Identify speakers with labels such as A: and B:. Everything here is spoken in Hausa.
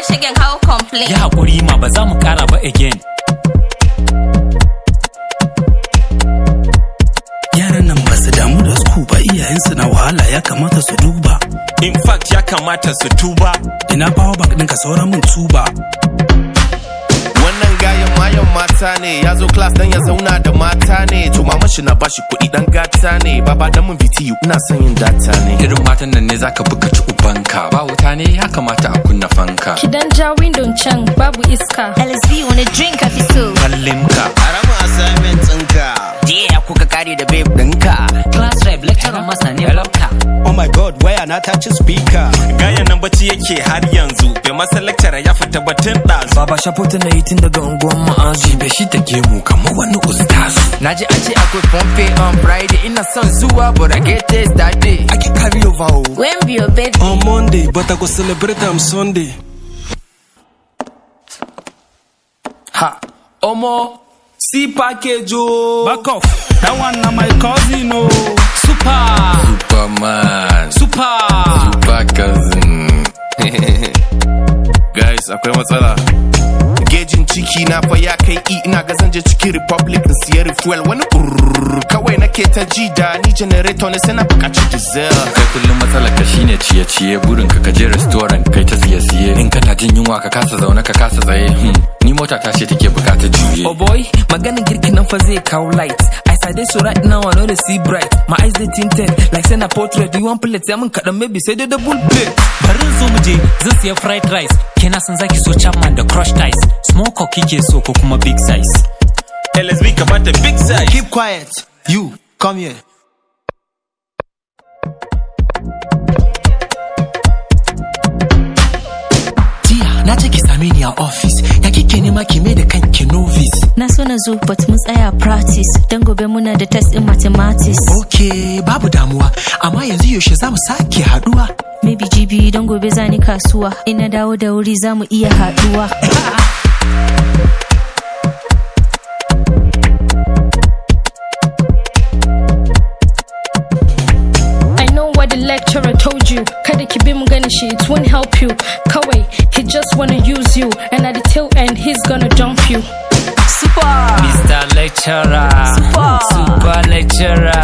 A: shagen hau complain.
B: Ya haƙuri ma ba za mu ƙara ba again.
C: Yaran nan ba su damu da su ba iyayensu na wahala ya kamata su duba.
D: In fact ya kamata su tuba.
C: Ina bawa bak ɗinka sauran mun tuba.
D: Wannan gayan mayan mata ne ya zo class dan ya zauna da mata ne to mama shi na bashi kuɗi dan gata ne baba dan mun BTU ina son yin data ne.
E: Irin matan nan ne zaka buka ci ubanka ba wuta ne ya kamata a kunna fanka.
F: Ki dan ja window can babu iska.
A: LSB wani drink ka fi so.
D: Kallimka.
G: Haramu assignment ɗinka.
H: Jiya kuka kare da babe ɗinka.
B: Class rep lecturer masa ne lokta.
G: Oh my god, waya na ta ci speaker.
D: Gayan nan bacci yake har yanzu bai masa lecturer ya fita batun ɗazu.
I: Baba shafotin na yi tun daga unguwan ma'azu.
E: Bai shi ta gemu kamar wani ustazu.
H: Naji an ce akwai pompe on Friday ina son zuwa but I get taste that day.
G: I can carry over o.
A: When be your birthday?
G: On Monday, but I go celebrate am Sunday.
I: Ha. Omo. See package o.
C: Back off. That one na my cousin o.
I: Super.
E: Superman.
I: Super.
E: Super cousin.
D: Guys akwai matsala. Gejin ciki na fa ya kai i ina ga zan je cikin Republic in siya refuel wani brrrr kawai nake ta ji da ni generator ne sai na bukaci diesel.
E: Kai kullum matsalar ka shine ciye-ciye burin ka je restaurant kai ta siye-siye in kana jin yunwa ka kasa zaune ka kasa tsaye. Hmm. Ni mota ta ce take bukatar juye.
I: Oh boy, maganin girkin nan fa zai kawo light. As I dey so right now, I know they see bright. My eyes they tinted, like say na portrait. You want plate, sai mun kaɗan maybe sai dai double plate.
B: Bari zo mu je zan siya fried rice. Kina san zaki so chapman da crushed ice. Small cock kike so ko kuma big size.
D: LSB ka bata big size.
G: Keep quiet. You, come here.
I: Jiya na ce ki same ni a office. Ya kike nema ki mai da kanki novice.
F: Na so na zo but mun tsaya practice. Dan gobe muna da test in mathematics.
I: Okay, babu damuwa. Amma yanzu yaushe za mu sake haduwa.
F: Maybe jibi don gobe zani kasuwa. Ina dawo da wuri za mu iya haduwa. I know what the lecturer told you. Kada ki bi mu gani shi, it won't help you. Kawai, he just wanna use you. And at the tail end, he's gonna dump you.
H: Super.
B: Mr. Lecturer.
H: Super.
B: Super lecturer.